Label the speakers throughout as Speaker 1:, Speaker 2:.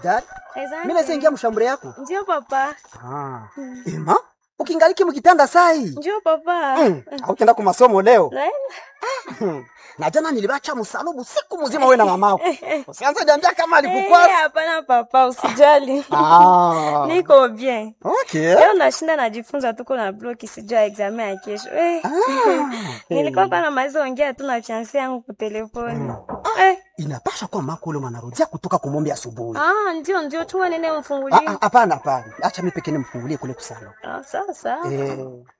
Speaker 1: bidada
Speaker 2: Asante.
Speaker 1: mimi naweza ingia mshambure yako
Speaker 2: Ndio papa.
Speaker 1: ah. ema ukingaliki mkitanda sai
Speaker 2: Ndio papa.
Speaker 1: mm. aukenda ku masomo leo
Speaker 2: Naenda.
Speaker 1: na jana nilibacha msalubu siku mzima wewe na mamako usianze jambia kama
Speaker 2: Eh,
Speaker 1: alikukwasa
Speaker 2: hapana papa, usijali.
Speaker 1: ah.
Speaker 2: Niko bien.
Speaker 1: okay.
Speaker 2: Leo nashinda najifunza tuko na bloki sijua examen ya kesho. Eh. Nilikuwa kwa namaliza ongea tu na fiancé yangu kwa telefoni. Eh.
Speaker 1: inapasha kuwa mako ule mwanarudia kutoka kumombe asubuhi
Speaker 2: Ah, ndio ndio chuma nene
Speaker 1: Ah,
Speaker 2: mfungulie.
Speaker 1: ah, hapana hapana acha mimi pekee nimfungulie kule kusalo
Speaker 2: Ah, sasa.
Speaker 1: eh.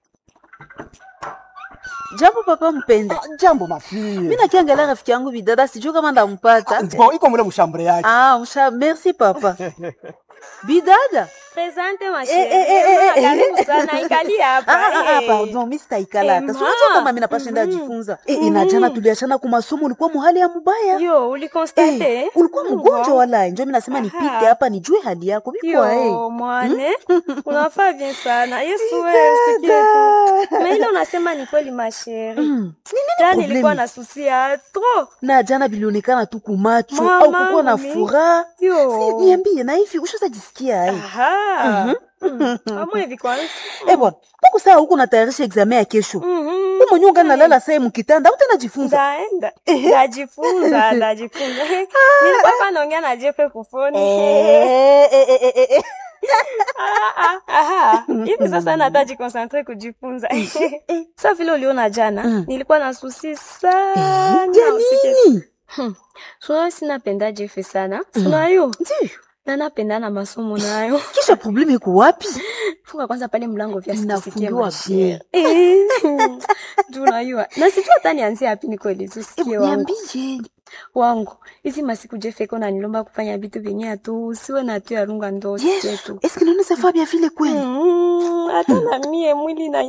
Speaker 3: Jambo papa mpenda.
Speaker 1: ah, jambo mafie
Speaker 3: Mimi nakiangalia rafiki yangu bidada sijui kama ndampata.
Speaker 1: Bon, iko mule mshambure yake
Speaker 3: Ah, msha merci papa. Bidada.
Speaker 2: Presente ma
Speaker 3: Eh, eh, eh, eh,
Speaker 2: chérie.
Speaker 3: eh.
Speaker 2: Karibu sana ikali hapa.
Speaker 3: Ah, ah, ah,
Speaker 2: eh.
Speaker 3: pardon, mimi sitaikala hata.
Speaker 2: Eh,
Speaker 3: Si unajua
Speaker 2: ma.
Speaker 3: kama mimi napashinda ajifunza. Eh, inajana tuliachana kwa masomo ulikuwa muhali ya mubaya.
Speaker 2: Yo, ulikonstate?
Speaker 3: Eh, ulikuwa mgonjwa wala njo mimi nasema nipite hapa nijue hali yako. Bikwa eh.
Speaker 2: Yo, mwane unafaa bien sana yesu wewe usikie tu na ile unasema ni kweli masheri
Speaker 3: Mm.
Speaker 2: jana
Speaker 3: problemi?
Speaker 2: nilikuwa na susi ya tro
Speaker 3: Na jana bilionekana tu kumacho
Speaker 2: Mama,
Speaker 3: au kukuwa na
Speaker 2: mimi.
Speaker 3: furaha. Si,
Speaker 2: yo
Speaker 3: Niambie na hivi ushazajisikia ai?
Speaker 2: aha amwe hivi kwanza
Speaker 3: Eh bwana, mbona saa huko natayarisha examen ya kesho?
Speaker 2: Mhm.
Speaker 3: Wewe mwenyewe ungalala saa mkitanda, utanajifunza.
Speaker 2: ndaenda ndajifunza ndajifunza nilikuwa hapa naongea na jefe kufoni
Speaker 3: Eh, eh, eh, eh, eh.
Speaker 2: Ah, ah, aha. hivi sasa nata jikonsentre kujifunza sa vile uliona jana
Speaker 3: Mm.
Speaker 2: nilikuwa na susi sana
Speaker 3: Ya
Speaker 2: usikie
Speaker 3: nini?
Speaker 2: sunayo sinapenda jefe sana sunayo
Speaker 3: Ndiyo.
Speaker 2: na napenda na masomo nayo
Speaker 3: Kisha probleme iko wapi?
Speaker 2: funga kwanza pale mlango vya sikusikie
Speaker 3: Inafungiwa
Speaker 2: mashere
Speaker 3: bien.
Speaker 2: tunayua na sijua hata nianzie hapi nikoelezi usikie wangu
Speaker 3: Niambie.
Speaker 2: wangu hizi masiku jefeko nanilomba kufanya vitu vyenye atu usiwe na tu yarunga ndo usikie
Speaker 3: Yesu,
Speaker 2: tu
Speaker 3: est-ce que nous ça va bien vile kweli?
Speaker 2: Mm, hata na mie mwili na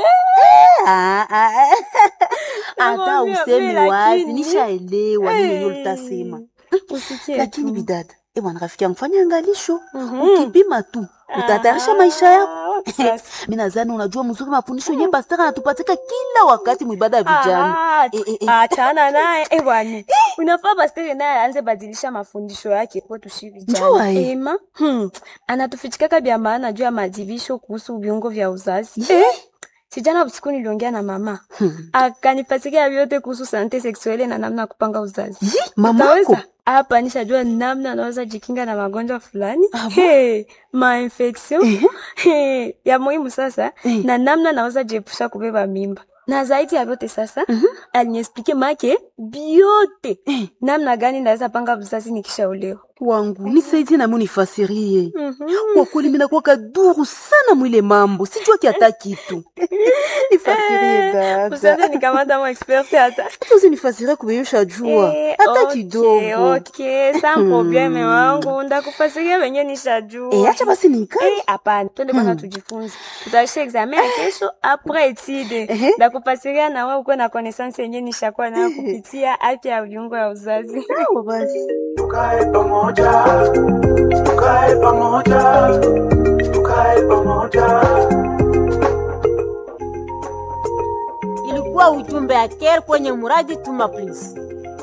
Speaker 3: Ah, ah, ah. Hata
Speaker 2: Nakwambia,
Speaker 3: useme
Speaker 2: mimi
Speaker 3: wazi,
Speaker 2: lakini-
Speaker 3: nishaelewa nini yenyewe
Speaker 2: Eh,
Speaker 3: utasema.
Speaker 2: usikie
Speaker 3: Lakini
Speaker 2: tu.
Speaker 3: bidada, eh bwana rafiki yangu fanya angalisho.
Speaker 2: Mhm.
Speaker 3: Ukipima tu, utatayarisha maisha yako.
Speaker 2: Ah, wapi sasa?
Speaker 3: Mimi nadhani unajua mzuri mafundisho yenyewe pastor anatupatika kila wakati mwibada ya vijana.
Speaker 2: Ah,
Speaker 3: Eh, eh, eh.
Speaker 2: achana naye eh, bwana unafaa pastere naye aanze badilisha mafundisho yake kwetu shi
Speaker 3: Njua,
Speaker 2: vijana
Speaker 3: eh.
Speaker 2: ema hmm. anatufichikaka vya maana juu ya madibisho kuhusu viungo vya uzazi eh? sijana usiku niliongea na mama
Speaker 3: Hmm.
Speaker 2: akanipatikia vyote kuhusu sante seksuele na namna ya kupanga uzazi
Speaker 3: Yi, mamako.
Speaker 2: Utaweza? hapa nishajua namna anaweza jikinga na magonjwa fulani hey, mainfection hey, ya muhimu sasa
Speaker 3: Eh.
Speaker 2: na namna naweza jiepusha kubeba mimba na zaidi ya vyote sasa aliniexplike make biote namna gani naweza panga uzazi nikishaolewa
Speaker 3: wangu nisaidie nami unifasirie
Speaker 2: Mhm.
Speaker 3: kwa kweli mimi nakuwa kaduru sana mwile mambo sijua kiata kitu nifasirie
Speaker 2: usianze
Speaker 3: dada
Speaker 2: nikamata mo expert hata
Speaker 3: hata usinifasirie kubeyusha jua
Speaker 2: Eh,
Speaker 3: hata
Speaker 2: okay,
Speaker 3: kidogo
Speaker 2: okay, sa probleme wangu ndakufasiria venye nishajua
Speaker 3: Eh, acha basi nikae
Speaker 2: Eh, hapana twende kwanza tujifunze tutaisha examen ya kesho apres etide
Speaker 3: Ehe.
Speaker 2: ndakufasiria na wewe ukuwe na connaissance yenye nishakuwa nayo kupitia afya ya viungo ya uzazi
Speaker 3: sawa basi
Speaker 4: tukae pamoja tukae pamoja tukae pamoja
Speaker 5: ilikuwa ujumbe ya care kwenye muradi tuma please